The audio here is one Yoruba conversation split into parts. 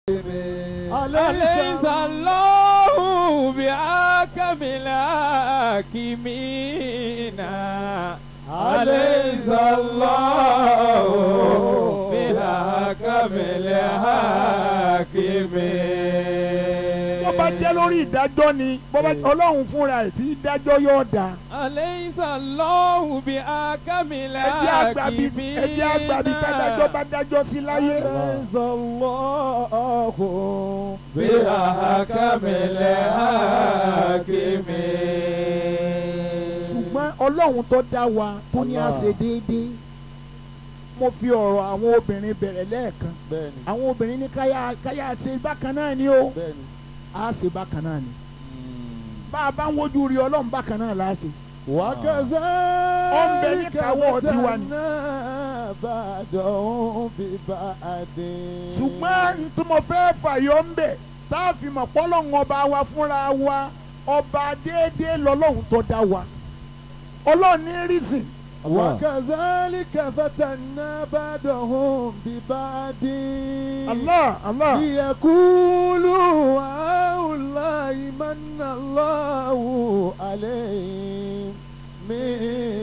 أليس الله بحكم الحاكمين أليس الله بحكم الحاكمين bó bá jẹ́ lórí ìdájọ́ ni bó bá ọlọ́run fúnra ẹ̀ tí dájọ́ yóò dá. أليس الله بحكم ẹ jẹ́ àgbàbí الحاكمين ẹ jẹ́ àgbàbí tádájọ́ bá dájọ́ sí láyé. أليس الله بحكم الحاكمين ṣùgbọ́n ọlọ́run tó dá wa tó ní a ṣe déédéé mo fi ọ̀rọ̀ àwọn obìnrin bẹ̀rẹ̀ lẹ́ẹ̀kan bẹ́ẹ̀ni àwọn obìnrin ní káyà káyà ṣe bákan náà ni o bẹ́ẹ̀ni a ṣe bákan náà ni bá a bá ń wojú rí ọlọ́run bákan náà la ṣe. وكذلك Ó ń bẹ ní káwọ́ tiwa ni. فتنا بعضهم ببعض ṣùgbọ́n n tí mo fẹ́ fàyọ ń bẹ̀ tá a fi mọ̀ pọ́lọ́run ọba wa fúnra wa ọba déédéé lọ́lọ́run tó dá wa ọlọ́run ní rìsìn وكذلك فتنا بعضهم ببعض Allah Allah ليقولوا هؤلاء من الله عليهم من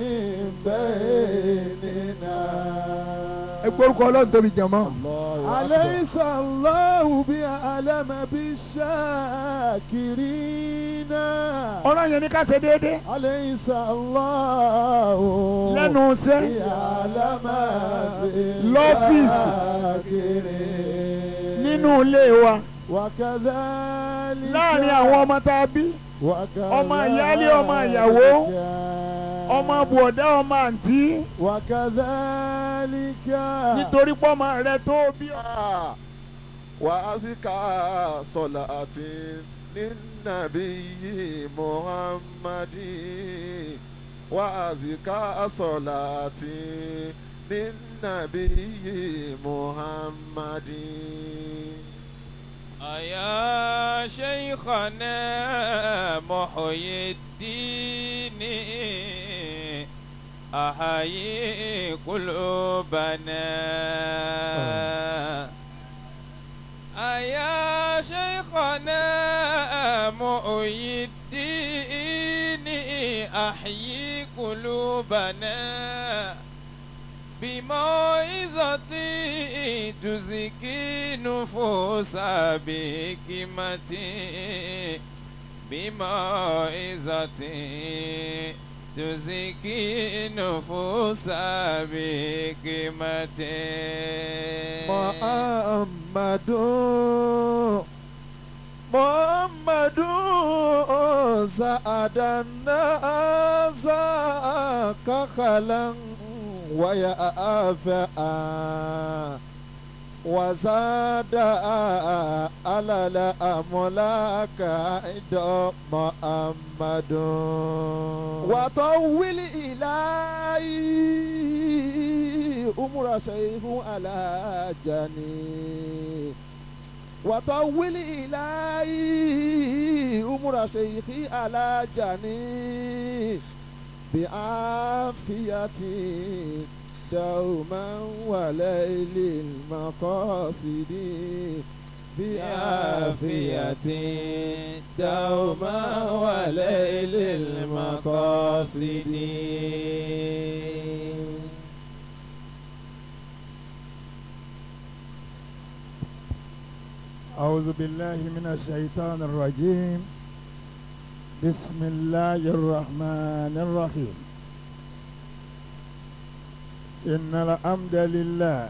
بيننا ẹ gbórúkọ ọlọ́run tóbi jẹ̀mọ́. أليس الله بأعلم بالشاكرين ọ̀rọ̀ yẹn ní ká ṣe déédéé أليس الله lẹ́nu iṣẹ́ بأعلم Lọ́fíìsì. بالشاكرين nínú ilé wa وكذلك láàrin àwọn ọmọ tá a bí ọmọ ìyáálé, ọmọ ìyàwó, ọmọ bùọ̀dá ọmọ àǹtí وكذلك nítorí pọ́mọ rẹ tó bí ọ. وأزكى صلاة للنبي محمد وأزكى صلاة للنبي محمد يا شيخنا محيي الدين أحيي قلوبنا يا شيخنا محيي الدين أحيي قلوبنا بموعظة تزكي نفوس بحكمة بموعظة تزكي نفوس بحكمة محمد محمد سعد الناس كخلا ويأفأ وزاد على الأملاك عند محمد وطول إلهي أمر شيخ على جني وطول إلهي أمر شيخي على جني بعافية دوما وليل المقاصد بعافية دوما وليل المقاصد أعوذ بالله من الشيطان الرجيم بسم الله الرحمن الرحيم إن الحمد لله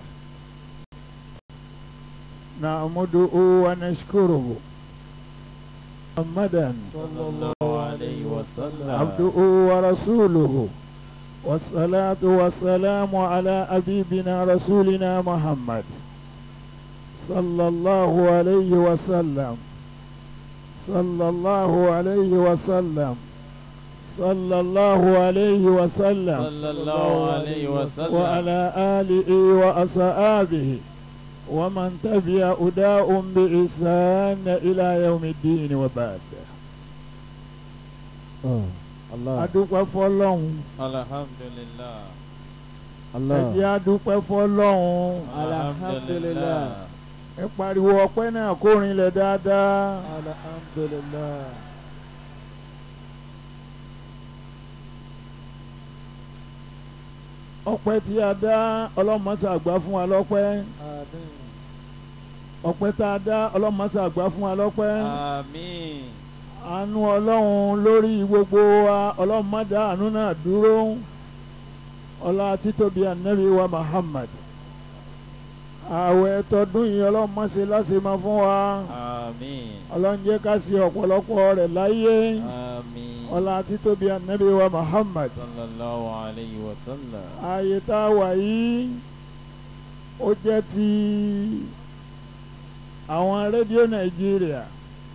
نعمده ونشكره محمدا صلى الله عليه وسلم عبده ورسوله والصلاة والسلام على أبيبنا رسولنا محمد صلى الله عليه وسلم صلى الله عليه وسلم صلى الله عليه وسلم صلى الله عليه وسلم وعلى آله وأصحابه ومن تبع أداء بإحسان إلى يوم الدين وبعد الله adúpẹ́ fọ́lọ́run الحمد لله ẹ jẹ́ adúpẹ́ fọ́lọ́run الحمد لله ẹ pariwo ọpẹ́ náà kó rinlẹ̀ dáadáa. alhamdulillah. ọpẹ́ tí a dá ọlọ́mọṣẹ́ àgbà fún wa lọ́pẹ́ àmín. ọpẹ́ tá a dá ọlọ́mọṣẹ́ àgbà fún wa lọ́pẹ́ àmín àánú ọlọ́run lórí gbogbo wa ọlọ́mọdé àánú náà dúró ọlá títóbi ànábì wa Muhammad ààwẹ̀ tọdún yìí ọlọ́mọṣẹ́ láṣẹ máa fún wa àmín ọlọ́run jẹ́ ká ṣe ọ̀pọ̀lọpọ̀ rẹ̀ láyé àmín ọlá títóbi ànábì wa Muhammad sallallahu alayhi wa sallam ààyè tá a wà yìí ó jẹ́ ti àwọn rédíò nàìjíríà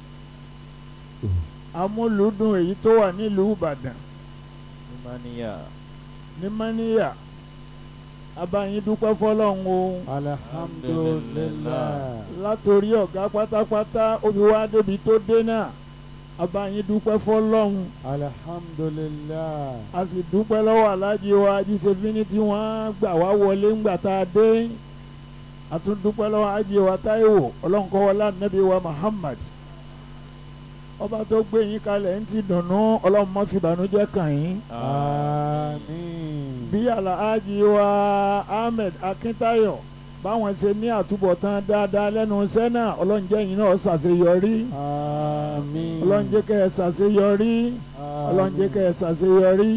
amúlùúdùn èyí tó wà nílùú ìbàdàn imaniya ní mọ́níyà abáyín dúpẹ́ fọlọ́run o alhamdulillah. látòrí ọ̀gá pátápátá ó fi wá débi tó dé náà abáyín dúpẹ́ fọlọ́run alhamdulillah. a sì dúpẹ́ lọ́wọ́ alájí wa ajíṣefínì tí wọ́n gbà wá wọlé ńgbà tá a dé a tún dúpẹ́ lọ́wọ́ ají wa táíwò ọlọ́nkọ́wọlá nàbí wa muhammad ọba tó gbé yín kalẹ̀ ń ti dùnnú ọlọ́run má fi ìbànújẹ́ kàn yín àmín. bí alhaji wa ahmed akíntáyọ̀ báwọn ṣe ní àtúbọ̀tán dáadáa lẹ́nu iṣẹ́ náà ọlọ́run jẹ́ yín náà ṣàṣeyọrí àmín. ọlọ́run jẹ́ kẹ́ ẹ ṣàṣeyọrí ọlọ́run jẹ́ kẹ́ ẹ ṣàṣeyọrí.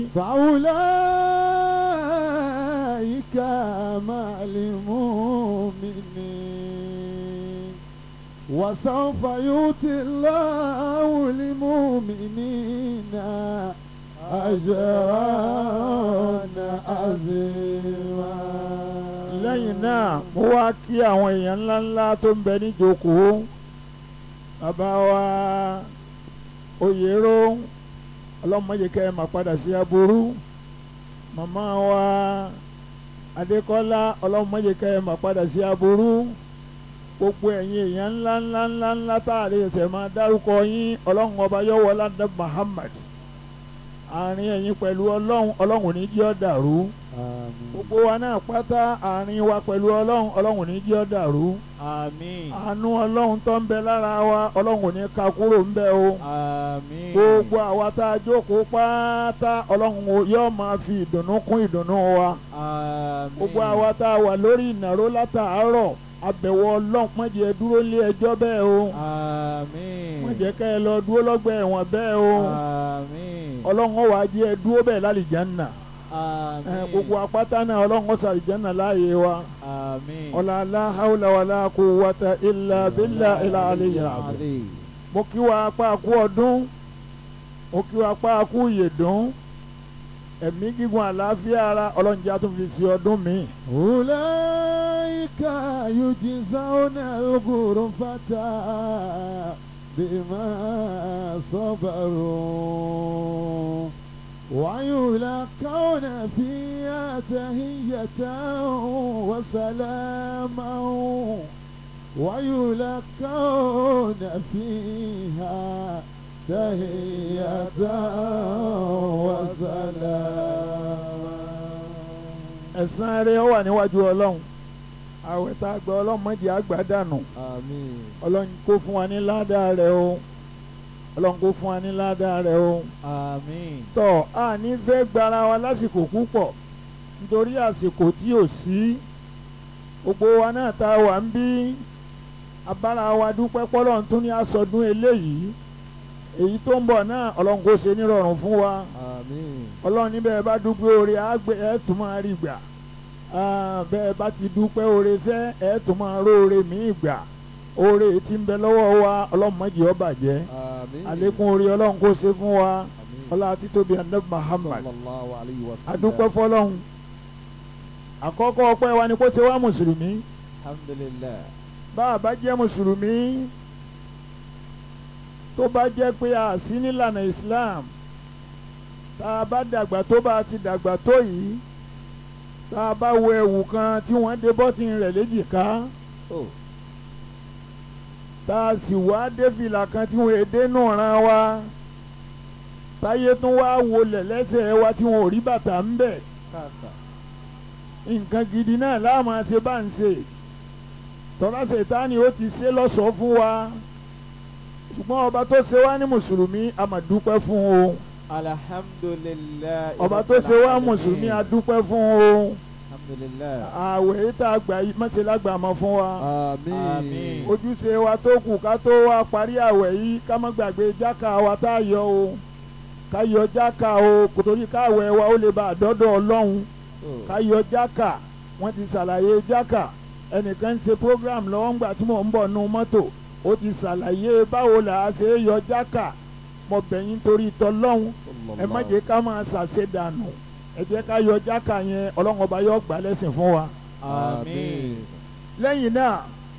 فأولئك مع المؤمنين وسوف يؤتي الله المؤمنين أجرا عظيما lẹ́yìn náà mo wá kí àwọn èèyàn ńláńlá tó ń bẹ níjókòó bàbá wa oyèrò ọlọ́mọdé kẹ́ ẹ máa padà sí aburú màmá wa adékọ́lá ọlọ́mọdé kẹ́ ẹ máa padà sí aburú gbogbo ẹ̀yin èèyàn ńláńlá ńláńlá tá a lè ṣẹ̀ máa dárúkọ yín ọlọ́run ọba yọ̀wọ́ ládàá Muhammad àárín ẹ̀yin pẹ̀lú ọlọ́run ọlọ́run ò ní jẹ́ ó dàrú àmín. gbogbo wa náà pátá àárín wa pẹ̀lú ọlọ́run ọlọ́run ò ní jẹ́ ó dàrú àmín àánú ọlọ́run tó ń bẹ lára wa ọlọ́run ò ní ka kúrò ń bẹ o àmín gbogbo àwa tá a jókòó pátá ọlọ́run ò- yóò máa fi ìdùnnú kún ìdùnnú wa àmín gbogbo àwa tá a wà lórí ìnáró látàárọ̀ abẹ̀wò ọlọ́run má jẹ́ dúró lé ẹjọ́ bẹ́ẹ̀ o àmín má jẹ́ ká ẹ lọ dúró lọ́gbà ẹ̀wọ̀n bẹ́ẹ̀ o àmín ọlọ́run ó wá jẹ́ ẹ dúró bẹ́ẹ̀ lálìjánnà àmín ẹ gbogbo apáta náà ọlọ́run ó sàlìjánnà láàyè wa. àmín ọ̀la aláhàwùlà wàlá kò wàtà ilà bílà ilà àlẹyìn àzẹ. mo kí wa apá kú ọdún mo kí wa apá kú ìyèdún ẹ̀mí gígùn àlàáfíà ara ọlọ́njẹ́ tó fi sí ọdún mi. أولئك يجزون الغرفة بما صبروا ويلقون فيها تهية وسلاما ويلقون فيها تهية وسلاما ẹ̀san rẹ̀ wà níwájú ọlọ́run àwẹ̀ tá a gbọ́ ọlọ́run má jẹ́ àgbà dànù آمين ọlọ́run kó fún wa ní ládàá rẹ̀ o ọlọ́run kó fún wa ní ládàá rẹ̀ o. àmín tọ́ a ní fẹ́ gbara wa lásìkò púpọ̀ nítorí àsìkò tí ò sí gbogbo wa náà tá a wà ń bí abára wa dúpẹ́ pọ́lọ́run tún ní àsọdún eléyìí èyí tó ń bọ̀ náà ọlọ́run kó ṣe nírọ̀rùn fún wa آمين ọlọ́run níbẹ̀ bá dúpẹ́ oore àgbẹ̀ ẹ̀ tún máa rí gbà Ah, bẹ́ẹ̀ bá ti dúpẹ́ oore sẹ́ ẹ̀ tún máa róore míì gbà oore tí ń bẹ lọ́wọ́ wa ọlọ́run má jẹ́ ó bàjẹ́ آمين àlékún oore ọlọ́run kó ṣe fún wa آمين ọlá títóbi anabi Muhammad صلى الله عليه وسلم adúpẹ́ fọlọ́hún àkọ́kọ́ ọpẹ́ wa ni kó ṣe wá mùsùlùmí alhamdulillah bá a bá jẹ́ mùsùlùmí tó bá jẹ́ pé a sí nílànà Islam tá a bá dàgbà tó bá a ti dàgbà tó yìí tá a bá wọ ẹ̀wù kan tí wọ́n dé bọ́tìn rẹ̀ léjìká oh tá a sì wá dé fìlà kan tí wọ́n èdè nù ran wa táyé tún wá wọlé lẹ́sẹ̀ wa tí wọ́n ò rí bàtà ń bẹ̀. kàkà nǹkan gidi náà láàmú ṣe bá ń ṣe tọ́lá ṣètánì ó ti ṣe lọ́sọ̀ọ́ fún wa ṣùgbọ́n ọba tó ṣe wá ní mùsùlùmí a máa dúpẹ́ fún o alhamdulilayi. ọba tó ṣe wá mùsùlùmí a dúpẹ́ fún o alhamdulilayi. àwẹ̀ yìí tá a gbà yìí mọ̀ṣẹ́ lágbà mọ́ fún wa Àmín. Àmín. ojúṣe wa tó kù ká tó wá parí àwẹ̀ yìí ká má gbàgbé jákà wa tá a yọ o ká yọ jákà o kò torí káwẹ̀ wa ó lè bá àdọ́dọ̀ ọlọ́run Oh. ká yọ jákà wọ́n ti ṣàlàyé jákà ẹnìkan ń ṣe program lọ́wọ́ ńgbà tí mò ń bọ̀ nú mọ́tò ó ti ṣàlàyé báwo là á ṣe é yọ jákà mo bẹ̀yìn torí tọlọ́hún ẹ má jẹ́ ká máa ṣàṣe dànù ẹ jẹ́ ká yọ jákà yẹn ọlọ́run ọba yóò gbà lẹ́sìn fún wa. àmín. lẹ́yìn náà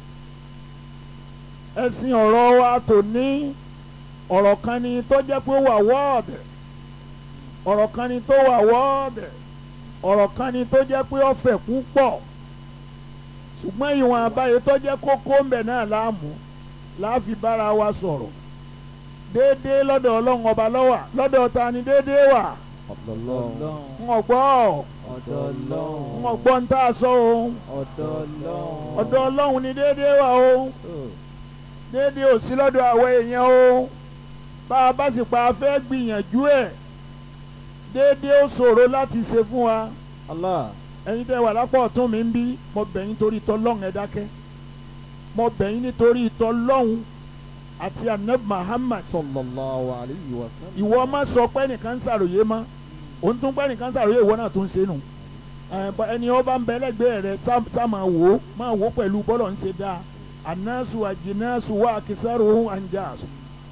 ẹ̀sìn ọ̀rọ̀ wa tò ní ọ̀rọ̀ kan ni tó jẹ́ pé ó wà wọ́ọ̀dẹ̀ ọ̀rọ̀ kan ni tó wà wọ́ọ̀dẹ̀ ọ̀rọ̀ kan ni tó jẹ́ pé ó fẹ̀ púpọ̀ ṣùgbọ́n ìwọ̀n àbáyé tó jẹ́ kókó ń bẹ̀ náà láàmú láàfi bára wa sọ̀rọ̀ déédéé lọ́dọ̀ ọlọ́run ọba lọ́wà lọ́dọ̀ ta ni déédéé wà Ọlọ́run. ń ọ̀gbọ́ ọ̀dọ̀ ọlọ́run. ń ọ̀gbọ́ ń tá a sọ o ọ̀dọ̀ ọlọ́run. ọ̀dọ̀ ọlọ́run ni déédéé wà o Oh. déédéé ò sí lọ́dọ̀ àwọn èèyàn o bá a bá sì pa afẹ́ gbìyànjú ẹ̀ déédéé ó ṣòro láti ṣe fún wa Allah. ẹ̀yin tẹ́ wà lápò ọ̀tún mi ń bí mo bẹ̀ yín torí tọ́lọ́hún ẹ dákẹ́ mo bẹ̀ yín nítorí tọ́lọ́hún àti anab Muhammad Sallallahu alayhi wa sallam. ìwọ má sọ pé nìkan ń ṣàròyé mọ́ òun tún pé nìkan ń ṣàròyé ìwọ náà tún ń ṣe nù ẹ̀, bọ́ ẹni ó bá ń bẹ lẹ́gbẹ̀ẹ́ rẹ sá sá máa wò ó máa wò ó pẹ̀lú bọ́lọ̀ ń ṣe dáa anasu ajinasu wa akisaru anjasu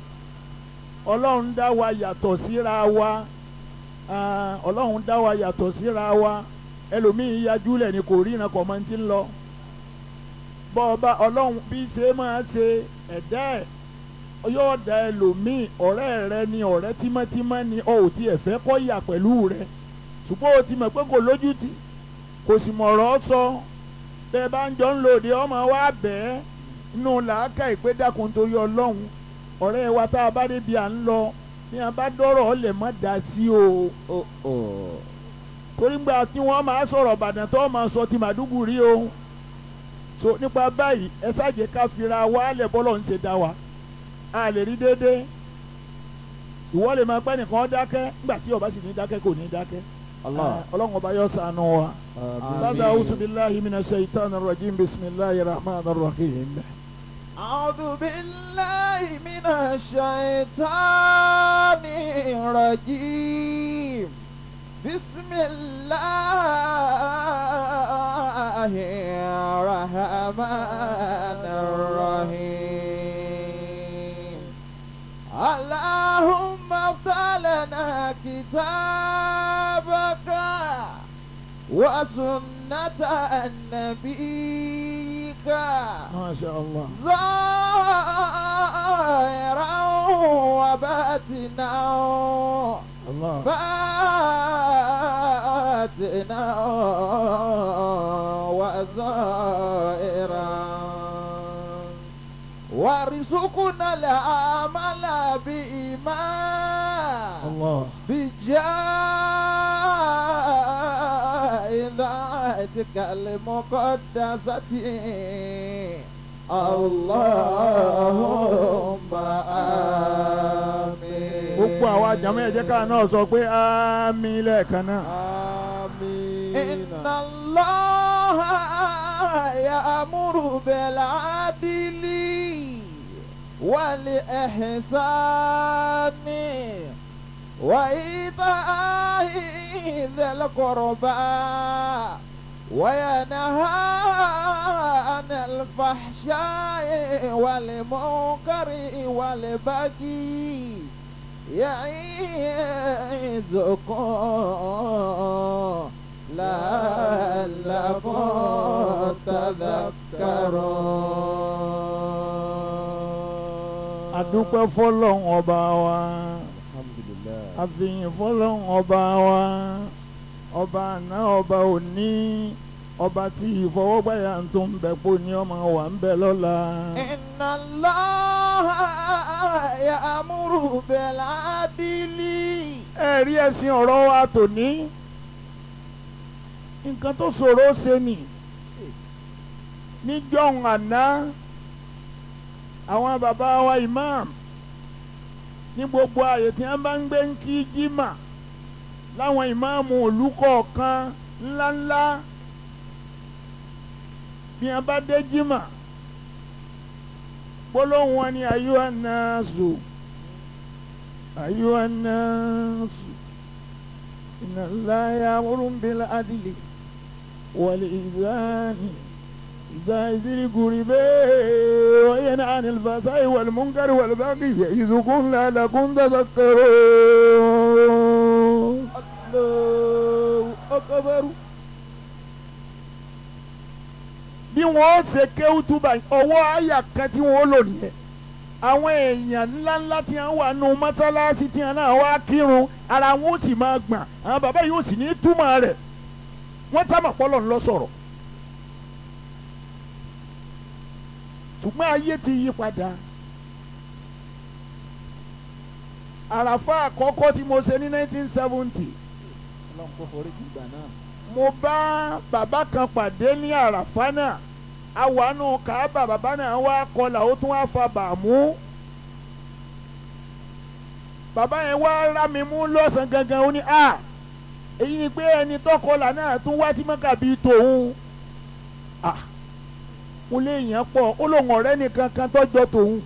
ọlọ́run dá wa yàtọ̀ síra wa ah, ọlọ́run dá wa yàtọ̀ síra wa ẹlòmíín yajúlẹ̀ ni kò ríran kọ̀ mọ́ ti ń lọ bọ́ ọba ọlọ́run bí ṣe máa ṣe ẹ̀dá ẹ̀ yóò da ẹlòmíín ọ̀rẹ́ rẹ ni ọ̀rẹ́ tímọ́tímọ́ ni ọ ò tiẹ̀ fẹ́ kọ́ yà pẹ̀lú rẹ ṣùgbọ́n o ti mọ̀ pé kò lójútì kò sì mọ̀ ọ̀rọ̀ sọ bẹ́ẹ̀ bá ń jọ ń lòdì ọmọ wa bẹ́ẹ̀ inú làákà ìpè dákun torí ọlọ́run ọ̀rẹ́ wa tá a bá débi à ń lọ ní a bá dọ́rọ̀ ọ lè má dá sí o Oh, oh. torí gbà tí wọ́n máa sọ̀rọ̀ Ìbàdàn tó máa sọ ti Màdúgùrí o so nípa báyìí ẹ ṣáàjẹ́ ká fira wálẹ̀ bọ́lọ̀ ń ṣe dá wa a lè rí déédéé ìwọ lè máa pẹ́ nìkan dákẹ́ nígbà tí ọba sì ní dákẹ́ kò ní dákẹ́ Allah. Ah, ọlọ́run ọba yóò ṣàánú wa. Àmín. bàbá awusu bilahi mina shaitan rajim bisimilahi rahman rahim. أعوذ بالله من الشيطان الرجيم بسم الله الرحمن الرحيم اللهم افتح لنا كتابك وسنة نبيك masha allah. ظاهرا وباطنا allah. باطنا وظاهرا وارزقنا العمل بإيمان allah. بجاه ذاتك المقدسة اللهم آمين gbogbo àwa àjàmọ́ ẹ̀jẹ̀ ká náà sọ pé àmín lẹ́ẹ̀kan náà. Àmín. إن الله يأمر بالعدل والإحسان وإيتاء ذي القربى وينهى عن الفحشاء والمنكر والبغي يعظكم لعلكم تذكرون adúpẹ́ fọlọ́run ọba wa Alhamdulillah. àfihàn fọlọ́run ọba wa ọba àná ọba òní ọba tí ìfọwọ́gbáyà tó ń bẹ pò ní ọmọ wa ń bẹ lọ́la. إن الله يأمر بالعدل ẹ rí ẹ̀sìn ọ̀rọ̀ wa tòní nǹkan tó ṣòro ṣe nì níjọ́hun àná àwọn bàbá wa imam ní gbogbo ààyè tí wọ́n bá ń gbé ń kí jimá láwọn ìmáàmù ìlú kọ̀ọ̀kan ńláńlá bí wọ́n bá dé jimá gbólóhùn wọn ni ayuha nnasu ayuha nnasu inna Allaha ya'muru bil adli wal ihsani إذا ذي القربى وينهى عن الفحشاء والمنكر والبغي يعظكم لعلكم تذكرون Allahu akbar. bí wọ́n ṣe kéwú túbà ọwọ́ àyà kan tí wọ́n lò nìyẹn àwọn èèyàn ńláńlá tí wọ́n wà nù mọ́sálásí tí wọ́n náà wá kírun ara wọn ó sì máa gbọ̀n àwọn bàbá yìí ó sì ní túmọ̀ rẹ̀ wọ́n sábà pọ́lọ̀ ńlọ sọ̀rọ̀ ṣùgbọ́n ayé ti yí padà àràfà àkọ́kọ́ tí mo ṣe ní 1970 Ọlọ́run kò forí jì gbà náà. mo bá bàbá kan pàdé ní àràfà náà awànú kàábà bàbá náà wá kọlà ó tún wá fa bàmú bàbá yẹn wá rá mi mú lọ́sàn gangan ó ní a èyí ni pé ẹni tọkọlà náà tún wá sí mọ́kà bíi tòun a mo lé èèyàn pọ̀ ó lóun ọ̀rẹ́ nìkan kan tọ́jọ́ tòun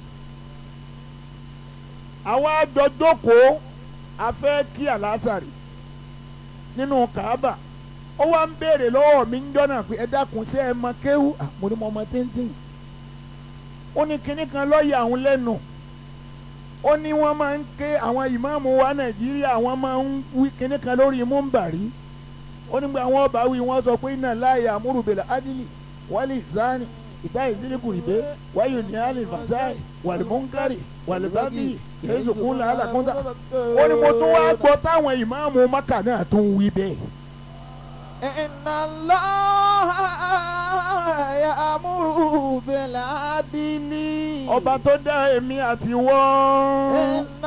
àwa jọ jókòó a fẹ́ kí àlásàrì nínú kàábà ó wá ń béèrè lọ́wọ́ mi ń jọ́nà pé ẹ dákun ṣé ẹ mọ kéwú Ah, mo ní mo mọ téńtéń ó ní kinní kan lọ́ọ̀yà àwọn lẹ́nu ó ní wọ́n máa ń ké àwọn ìmáàmù wa nàìjíríà wọ́n máa ń wí kinní kan lórí múmbàrí ó nígbà wọn bá wí wọ́n sọ pé iná láàyè àmúrùbẹ̀lẹ̀ ádìlì wálé ìsáni ìgbà ìdílébù ìbé wáyò ní àlè fàṣáì wàlúmúnkárì wàlúbábí yéésùkún làálà kúńtà ó ní mo tún wá gbọ́ táwọn ìmáàmù maka náà tún wí bẹ́ẹ̀. Inna Allaha ya'muru bil adli. ọba tó dá èmi àti wọ́n. Inna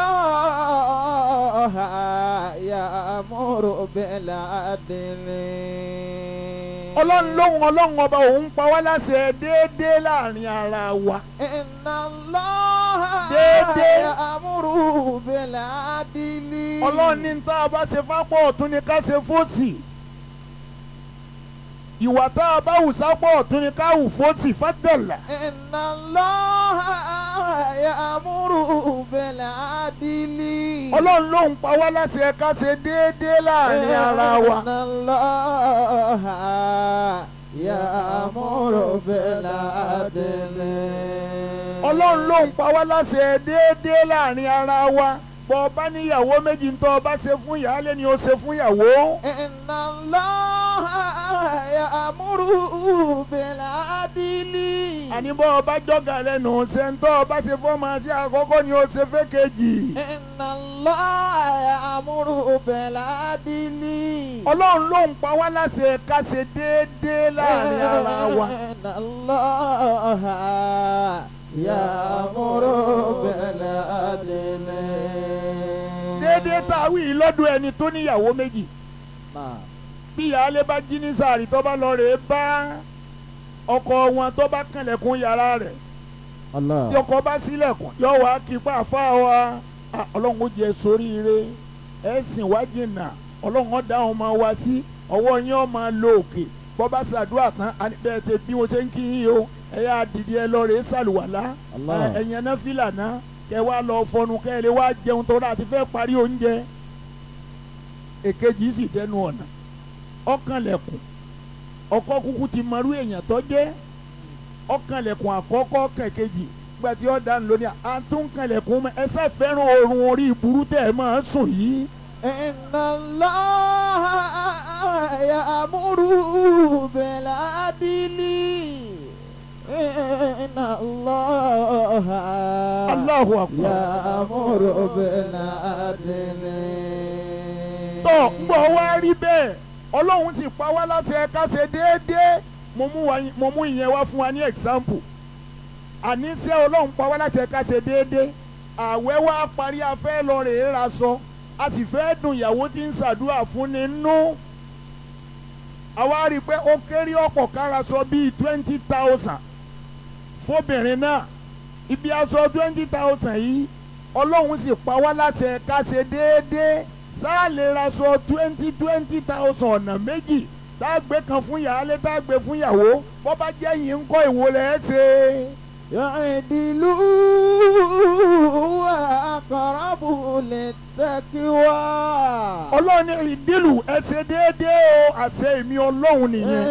Allaha ya'muru bil adli. ọlọ́run lóhùn ọlọ́run ọba òun pa wá láṣẹ déédéé láàrin ara wa. Inna Allaha Déédéé. ya'muru bil adli. ọlọ́run ní tá a bá ṣe fápọ̀ ọ̀tún ni ká ṣe fóòtì. ìwà tá a bá hù sápọ̀ ọ̀tún ni ká hù fóòtì fádẹ́là. Inna Allaha ya'muru bil adli. ọlọ́run lóhùn pa wá láṣẹ ká ṣe déédéé láàrin ara wa. Inna Allaha ya'muru bil adli. ọlọ́run lóhùn pa wá láṣẹ déédéé láàrin ara wa. bọ́ ọ bá níyàwó méjì ń tọ́ ọ bá ṣe fún ìyáálé ni ó ṣe fún ìyàwó. Inna Allaha ya'muru bil adli. àní bọ́ ọba jọ́gà lẹ́nu ṣe ń tọ́ ọba ṣe fọ́ máa ṣe àkọ́kọ́ ni ó ṣe fẹ́ kejì. Inna Allaha ya'muru bil adli. ọlọ́run ló ń pa wá láṣẹ ká ṣe déédéé láàrin ara wa. Inna Allaha ya'muru bil adli. déédéé tá a wí yìí lọ́dọ̀ ẹni tó níyàwó méjì. Náà. bí ìyáálé bá jí ní sàárì tó bá lọ rèé bá ọkọ wọn tó bá kànlẹ̀kùn yàrá rẹ̀ Allah. tí ọkọ bá sílẹ̀kùn yóò wá kí pa àfa wa Ah, ọlọ́run ó jẹ sóríire ẹ sìn wá jìnnà ọlọ́run ó dá wọn máa wá sí ọwọ́ yín ó máa lo òkè bọ́ bá ṣàdúrà tán á ní bẹ́ẹ̀ ṣe bí wọ́n ṣe ń kí yín o ẹ yá dìde ẹ lọ rèé ṣàlùwàlá Allah. ẹ, ẹ̀yin ẹ̀ná fìlà náà kẹ wá lọ fọnu kẹ ẹ lè wá jẹun tó láti fẹ́ parí oúnjẹ èkejì sì dẹnu ọ̀nà ọkànlẹ̀kùn ọkọ kúkú ti mọrú èèyàn tó jẹ́ ọkànlẹ̀kùn àkọ́kọ́ kẹ̀kejì gba tí ó dánù lónìí àtúnkànlẹ̀kùn mọ́ ẹ sá fẹ́ràn oorun orí ìburú tẹ̀ ẹ máa ń sùn yìí. Inna Allaha ya'muru bil adli. Inna Allaha Allahu akbar. ya'muru bil adli. tọ́ ń bọ̀ wá rí bẹ́ẹ̀ ọlọ́run ti pa wá láti ẹ̀ka ṣe déédéé mo mú wa- mo mú ìyẹn wá fún wa ní example àníṣe ọlọ́run pa wá láti ẹ̀ka ṣe déédéé àwẹ̀ wá parí afẹ́ lọ rèé ra sọ a sì fẹ́ dùn ìyàwó tí ń ṣàdúrà fún ni nú àwa rí i pé ó kéré ọ̀pọ̀ kára sọ bíi twenty thousand fóbìnrin náà ibi aṣọ twenty thousand yìí ọlọ́run sì pa wá láṣẹ ká ṣe déédéé sáà lè ra aṣọ twenty twenty thousand ọ̀nà méjì tá a gbé kan fún ìyáálé tá a gbé fún ìyàwó bó bá jẹ́ yìí ń kọ́ ìwo lẹ̀ ẹ́ ṣe. يعدلوا وأقرب للتقوى ọlọ́run ní ìdílù ẹ ṣe déédéé o àṣẹ èmi ọlọ́run nìyẹn.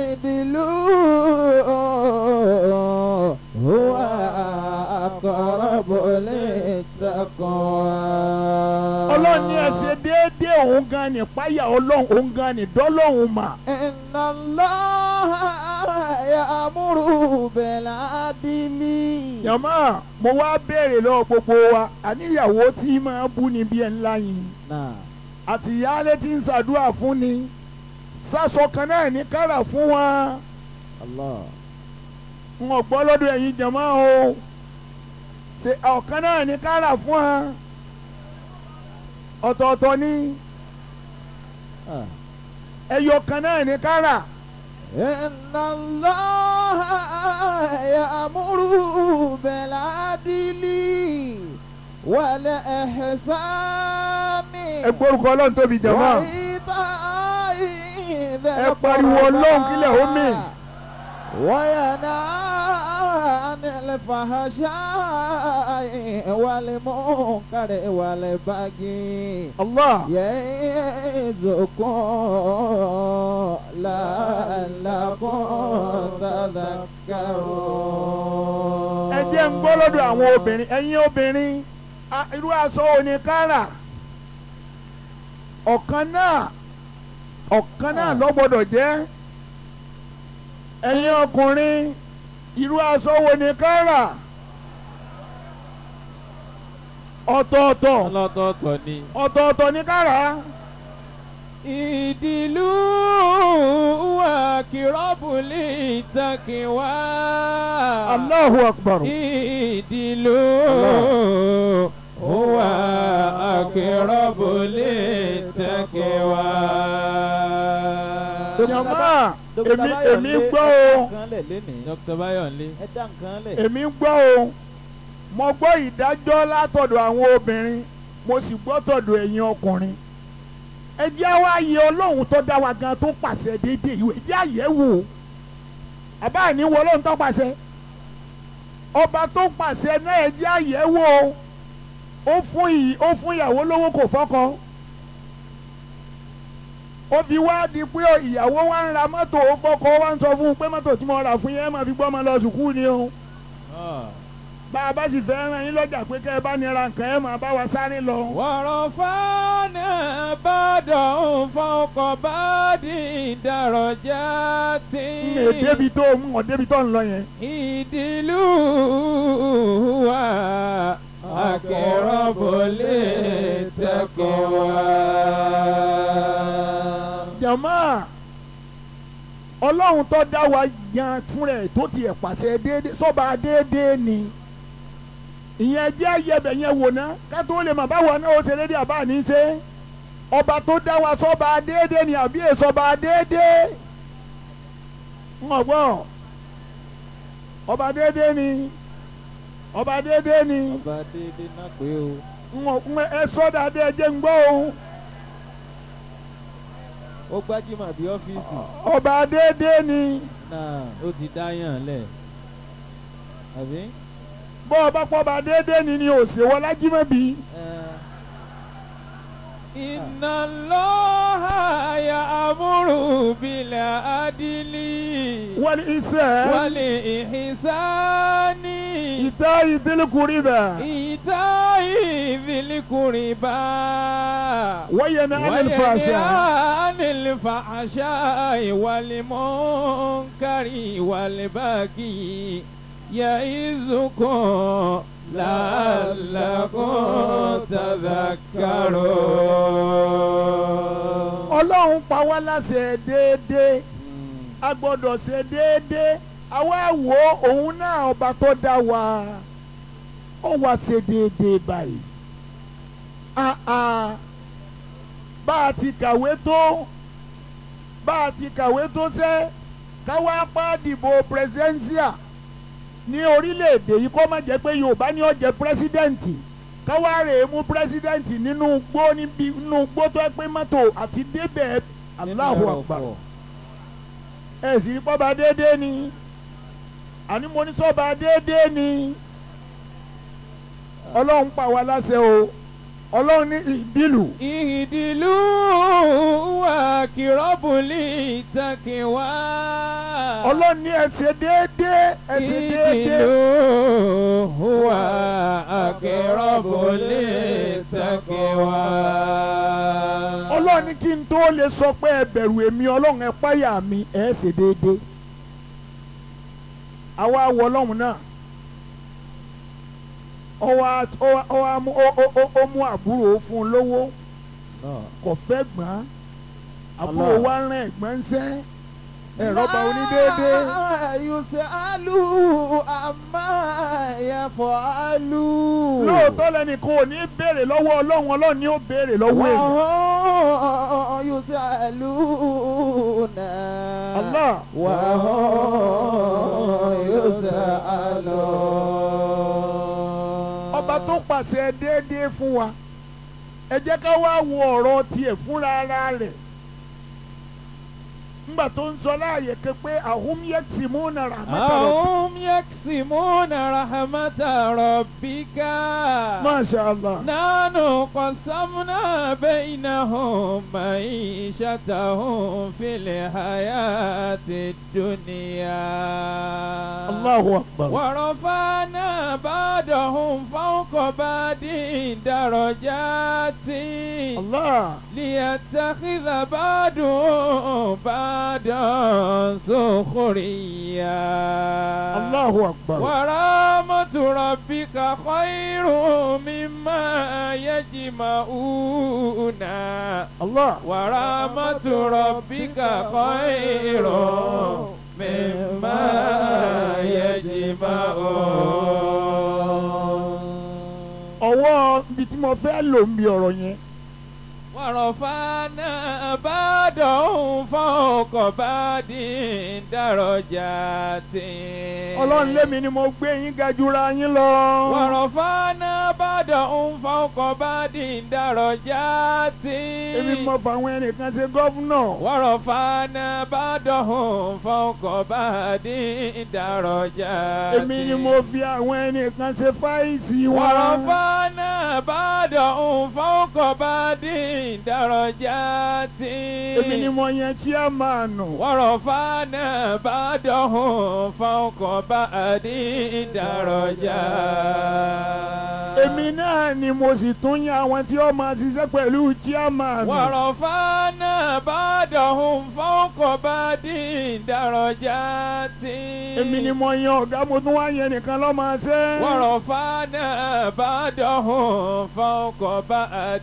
اعدلوا هو أقرب للتقوى ọlọ́run ní ẹ ṣe déédéé òun gan ni páyà ọlọ́run òun gan ni dọ́lọ́run mà. إن الله يأمر بالعدل yàmá mo wá béèrè lọ́wọ́ gbogbo wa àníyàwó tí máa bú ni bí ẹ ńlá yìí نعم àti ìyáálé tí ń ṣàdúrà fún ni sásọ kan náà ní kára fún wa الله n ò gbọ́ lọ́dọ̀ ẹ̀yin jàmá o ṣe ọ̀kan náà ní kára fún wa ọ̀tọ̀ọ̀tọ̀ ni آه. ẹyọ kan náà ní kára إن الله يأمر بالعدل والإحسان ẹ gbórúkọ ọlọ́run tóbi jàmá وإيتاء ذي ẹ pariwo ọlọ́run kílẹ̀ ó mì. وينهى عن الفحشاء والمنكر والبغي Allah يعظكم لعلكم تذكرون ẹ jẹ́ ń gbọ́ lọ́dọ̀ àwọn obìnrin ẹ̀yin obìnrin a- irú aṣọ òní kára ọ̀kan náà ọ̀kan náà ló gbọ́dọ̀ jẹ́ ẹ̀yin ọkùnrin irú aṣọ òní kára ọ̀tọ̀ọ̀tọ̀ ọlọ́tọ̀ọ̀tọ̀ ni. ọ̀tọ̀ọ̀tọ̀ ní kára ìdìlú wa kìrọ́bùlì ìtàkìwá. Allahu Akbar ìdìlú wa kìrọ́bùlì ìtàkìwá. jàmá èmi èmi gbọ́ o Dr. Bayonle. ẹ dá nǹkan lẹ̀. èmi gbọ́ o mo gbọ́ ìdájọ́ látọ̀dọ̀ àwọn obìnrin mo sì gbọ́ tọ̀dọ̀ ẹ̀yin ọkùnrin ẹ jẹ́ wá yẹ ọlọ́run tó dá wa gan tó pàṣẹ déédéé ìwé jẹ́ àyẹ̀wò àbá ní wo ọlọ́run tó pàṣẹ ọba tó pàṣẹ náà ẹ jẹ́ àyẹ̀wò ó fún yìí ó fún ìyàwó lówó kò fọ́kọ ó fi wá di pé ìyàwó wa ń ra mọ́tò ó fọ́kọ ó wá ń sọ fún un pé mọ́tò tí mo rà fún yẹn ẹ máa fi gbọ́ ọmọ lọ sùkúù ni o bá a bá sì fẹ́ ràn yín lọ́jà pé kẹ́ ẹ bá nira nǹkan ẹ máa bá wa sáré lọ. ورفعنا بعضهم فوق بعض درجات n lè débi tó n ò débi tó ń lọ yẹn. ìdílù wa akẹ́rọ̀bù lè tẹ̀kọ̀ wá. jàmá ọlọ́run tó dá wa yan fún rẹ̀ tó tiẹ̀ pàṣẹ déédéé sọ́ba déédéé ni ìyẹn jẹ́ ayẹbẹ̀ yẹn wò ná ká tó lè mà báwo náà ó ṣe déédéé àbá ní í ṣe ọba tó dá wa sọ́ba déédéé ni àbí èsọba déédéé ń ọ̀gbọ́n ọba déédéé ni ọba déédéé ni ọba déédéé náà pé o. ń ọ̀- ń ẹ sọ́dà dé ẹ jẹ́ ń gbọ́ o. ó gbájúmọ̀ bí ọ́fíìsì ọba déédéé ni náà ó ti dáyàn lẹ̀ àbí. bọ́ ọba pọ́ba déédéé ni ni òsèwọ́ lájímọ̀bí. Inna Allaha ya'muru bil adli wọ́n iṣẹ́ wal ihsani ìtẹ́ ìdílùkùrí bẹ̀. ita'i dhil qurba wọ́n yẹn ní anilfàṣà. anil fahsha'i wal munkari wal baghi ya'izukum la'allakum tadhakkarun. ọlọ́run pa wá láṣẹ déédéé a gbọ́dọ̀ ṣe déédéé àwa wo òun náà ọba tó dá wa ó wá ṣe déédéé báyìí. Ah, ah. bá a ti kàwé tó bá a ti kàwé tó ṣe káwá pa dìbò presidential ní orílẹ̀-èdè yìí kó má jẹ́ pé yorùbá ní ó jẹ́ pírẹsidẹ́ǹtì káwá rè é mú pírẹsidẹ́ǹtì nínú gbó níbi nínú gbó tó ẹ pé mọ́tò àti débẹ̀ Allahu Akbar ẹ sì rí pọ́ba déédéé ni àní mo ní sọ́ba déédéé ni ọlọ́run pa wá láṣẹ o ọlọ́run ní ìdílù ìdìlú wà kìrọ́bùlì takiwa. ọlọ́run ní ẹ ṣe déédéé ẹ ṣe déédéé ìdìlú wà kìrọ́bùlì takiwa. ọlọ́run ní kí n tó lè sọ pé ẹ bẹ̀rù èmi ọlọ́run ẹ páyà mi ẹ ṣe déédéé àwa wọ ọlọ́run náà ọwọ́ á- ọwọ́ ọwọ́ á mú- ó- ó- ó- ó mú àbúrò fún un lówó kò fẹ́ gbọ́n àbúrò Allah. wa rán ẹ̀gbọ́n ń sẹ́ ẹ̀rọ bá onídéédé yusalu amma yafalu. lóòótọ́ lẹ́nìkan ò ní béèrè lọ́wọ́ ọlọ́run ọlọ́run ni ó béèrè lọ́wọ́ èèyàn wahum yusaluna. Allah wahum yusaluna. ọba tó pàṣẹ déédéé fún wa ẹ jẹ́ ká wá wo ọ̀rọ̀ tiẹ̀ fúnra ara rẹ̀ ńgbà tó ń sọ láàyè kan pé àhún yẹ́tì mú nàrà mẹ́tàlá أهم يقسمون رحمة ربك Masha Allah نحن قسمنا بينهم معيشتهم في الحياة الدنيا Allahu Akbar ورفعنا بعضهم فوق بعض درجات Allah ليتخذ بعضهم بعضا سخريا Allahu Akbar ورحمة ربك خير مما يجمعون Allah ورحمة ربك خير مما يجمعون ọwọ́ ibi tí mo fẹ́ lò ń bi ọ̀rọ̀ yẹn ورفعنا بعضهم فوق بعض درجات ọlọ́run lémi ni mo gbé yín ga jura yín lọ ورفعنا بعضهم فوق بعض درجات èmi mo fà àwọn ẹnìkan ṣe gọ́fúnà ورفعنا بعضهم فوق بعض درجات èmi ni mo fi àwọn ẹnìkan ṣe fáìsì wọn ورفعنا بعضهم فوق بعض درجات èmi ni mo yan chairman ورفعنا بعضهم فوق بعض درجات èmi náà ni mo sì tún yan àwọn tí ó máa ṣiṣẹ́ pẹ̀lú chairman ورفعنا بعضهم فوق بعض درجات èmi ni mo yan ọ̀gá mo tún wá yan nìkan lọ́ máa ṣe ورفعنا بعضهم فوق بعض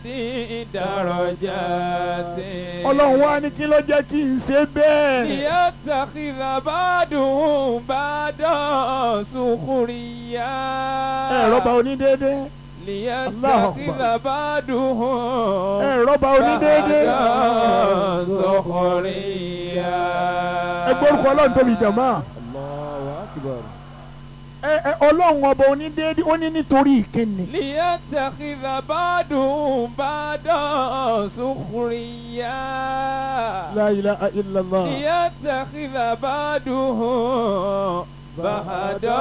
درجات ọlọ́run wá ní kí ló jẹ́ kí n ṣe bẹ́ẹ̀ ليتخذ بعضهم بعضا سخريا ẹ rọ́bà onídéédé ليتخذ بعضهم ẹ rọ́bà onídéédé بعضا سخريا ẹ gbórúkọ ọlọ́run tóbi jàmá Allahu akbar. ẹ ẹ ọlọ́run ọba onídéédé ó ní nítorí ìkíni ليتخذ بعضهم بعضا سخريا la ilaha illallah ليتخذ بعضهم بعضا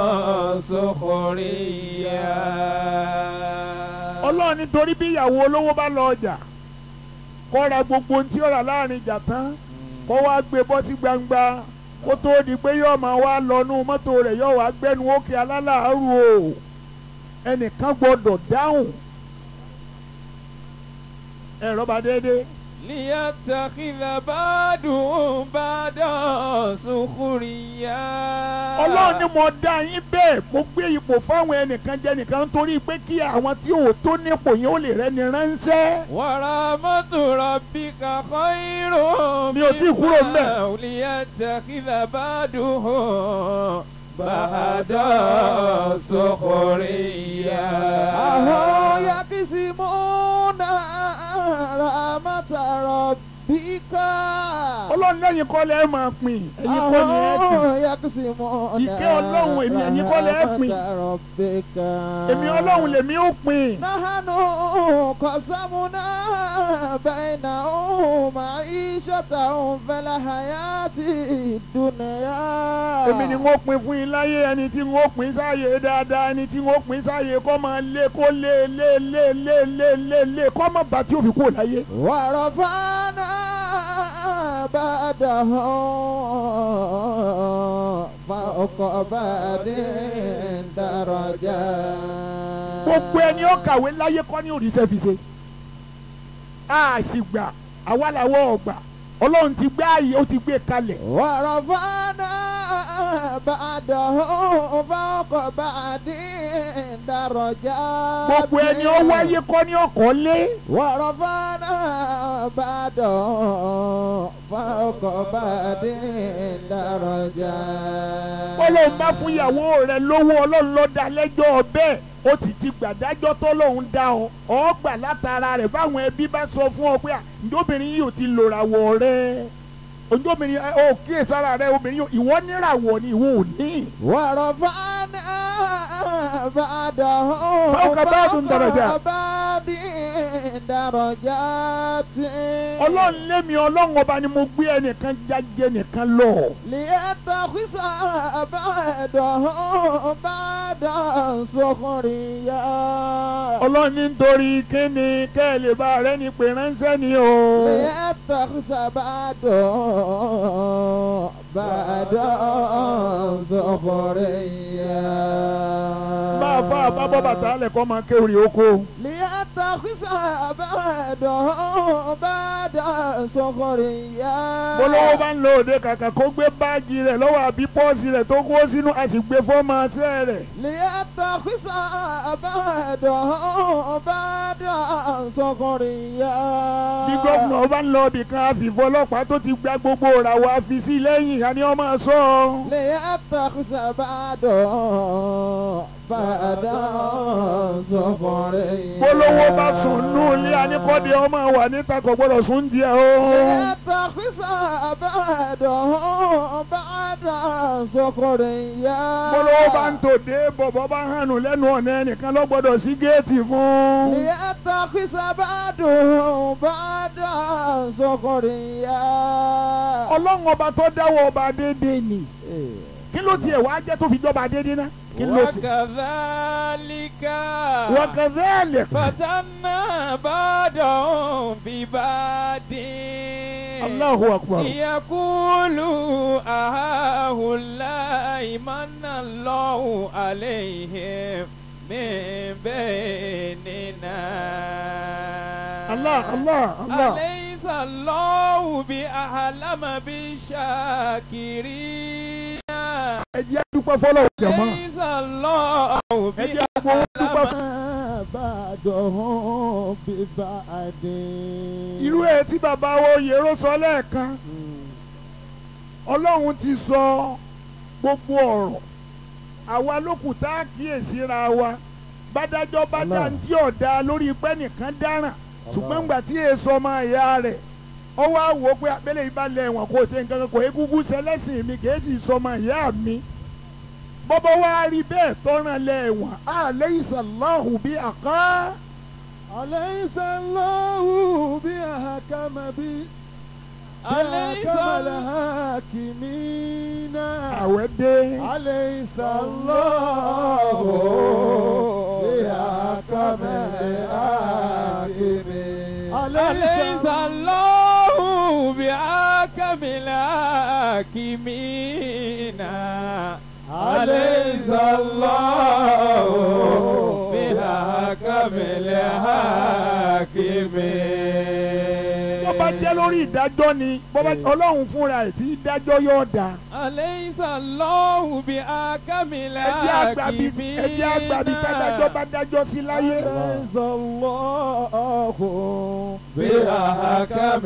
سخريا ọlọ́run nítorí bí ìyàwó olówó bá lọ ọjà kó ra gbogbo ohun tí ó rà láàrin ìjà tán kó wá gbé bọ́ sí gbangba kó tóó di pé yóò máa wá lọ́nú mọ́tò rẹ̀ yóò wá gbẹ́nu òkè alálàárù o ẹnìkan gbọ́dọ̀ dáhùn ẹ̀rọ bá déédéé ليتخذ بعضهم بعضا سخريا ọlọ́run ni mo dá yín bẹ́ẹ̀ mo gbé ipò fáwọn ẹnìkan jẹ nìkan nítorí pé kí àwọn tí ò tó nípò yẹn ó lè rẹ́ni ránṣẹ́. ورحمة ربك خير Mi ò tíì kúrò ńbẹ̀. مما ليتخذ بعضهم بعضا سخريا Ahọ́ yakisimuna rahmata rabbika. ọlọ́run lẹ́yìn kọ́ lẹ́ máa pín ẹ̀yin kọ́ ni ẹ̀ pín Àwọn yakusimuna Ìkẹ́ Ọlọ́run èmi ẹ̀yin kọ́ lẹ́ pín. rahmata rabbika. èmi ọlọ́run lèmi ó pín Nahanu qasamuna bainahum ma'ishatahum fil hayati dunya. èmi ni wọ́n pín fún yín láyé ẹni tí wọ́n pín sáyé dáadáa ẹni tí wọ́n pín sáyé kọ́ máa lé kó lé lé lé lé lé lé lé kọ́ máa bá tí ó fi kúrò láyé. ورفعنا بعدهم فوق بعد درجات gbogbo ẹni ó kàwé láyé kọ́ ní òrìṣẹ́ fi ṣe a sì gbà àwa làwọn ọ̀gbà ọlọ́run ti gbé ààyè ó ti gbé kalẹ̀ ورفعنا بعدهم فوق بعد درجات gbogbo ẹni ó wáyé kọ́ ní ọkọ̀ lé ورفعنا بعدهم فوق بعد درجات ọlọ́run bá fún ìyàwó rẹ̀ lówó ọlọ́run ló dá lẹ́jọ́ bẹ́ẹ̀ ó ti ti gbàdájọ́ tọ́lọ́run dá ọ ọ gbà látara rẹ̀ báwọn ẹbí bá sọ fún ọ pé à ǹjọ́bìnrin yìí ò ti lòràwọ̀ rẹ̀ ǹjọ́bìnrin ẹ ò kíyèsára rẹ̀ obìnrin yìí ìwọ níràwọ̀ ni ìwọ ò ní. ورفعنا بعدهم فوق بعض درجات. فوق بعض درجات ọlọ́run lémi ọlọ́run ọba ni mo gbé ẹnìkan jáde nìkan lọ. ليتخذ بعدهم بعدا سخريا ọlọ́run ní nítorí kíni kẹ́ ẹ lè bá rẹ ní pé ránṣẹ́ ni o. ليتخذ بعدهم بعدا سخريا bá a fa àbábọ́ bàtà lẹ̀ kọ́ máa kéwìrì oko. ليتخذ بعدهم بعدا سخريا bolówó bá ń lo òde kàkà kó gbé báàgì rẹ̀ lọ́wọ́ àbí pọ́ọ̀sì rẹ̀ tó kó sínú a sì gbé fọ́ọ̀mù àṣẹ rẹ̀. ليتخذ بعدهم بعدا سخريا bí gómìnà bá ń lọ ibì kan àfìfọ́ ọlọ́pàá tó ti gba gbogbo ìràwọ̀ àfi sí lẹ́yìn àní ọmọ sọ. ليتخذ بعدهم بعدا سخريا bolówó bá sùn nù ilé aníkọ́dé ọmọ wà níta kò gbọ́dọ̀ sùn díẹ̀ o. ليتخذ بعدهم بعدا سخريا bolówó bá ń tòde bọ̀bọ̀ bá hànú lẹ́nu ọ̀nà ẹnìkan ló gbọ́dọ̀ sí géètì fún. ليتخذ بعدهم بعدا سخريا ọlọ́run ọba tó dáwọ́ ọba déédéé ni kí ló tiẹ̀ wá jẹ́ tó fi jọba déédéé ná kí ló ti. وكذلك وكذلك فتنا بعضهم ببعض الله أكبر يقولوا أهؤلاء من الله عليهم من بيننا الله الله الله أليس الله بأعلم بالشاكرين ẹ jẹ́ dúpẹ́ fọlọ́wọ́ jẹ̀mọ́ أليس الله ẹ jẹ́ gbogbo dúpẹ́ بأعلم fún. بعدهم ببعد irú ẹ̀ tí bàbá wo yèrò sọ lẹ́ẹ̀kan ọlọ́run ti sọ gbogbo ọ̀rọ̀ àwa lókù tá a kíyèsíra wa bádájọ́ bá dá ní tí ọ̀dà lórí pẹ́ nìkan dáràn ṣùgbọ́n gbà tí èso ọmọ ìyá rẹ̀ ó wá wò ó pé abẹ́lẹ̀ yìí bá lẹ̀ ẹ̀wọ̀n kò ṣe nǹkan kan kò egungun ṣẹlẹ́sìn mi kì í sì sọmọ ìyá mi bọ́bọ́ wá rí bẹ́ẹ̀ tọ́ràn lẹ̀ ẹ̀wọ̀n alaysa Allahu bí àká أليس الله بأحكم بي أليس بأحكم الحاكمين àwẹ̀ dé. أليس الله بأحكم الحاكمين أليس الله بأحكم الحاكمين أليس الله بأحكم الحاكمين bó bá jẹ́ lórí ìdájọ́ ni bó bá ọlọ́run fúnra ẹ̀ tí dájọ́ yóò dá أليس الله بأحكم ẹ jẹ́ àgbàbí الحاكمين ẹ jẹ́ àgbàbí tádájọ́ bá dájọ́ sí láyé أليس الله بأحكم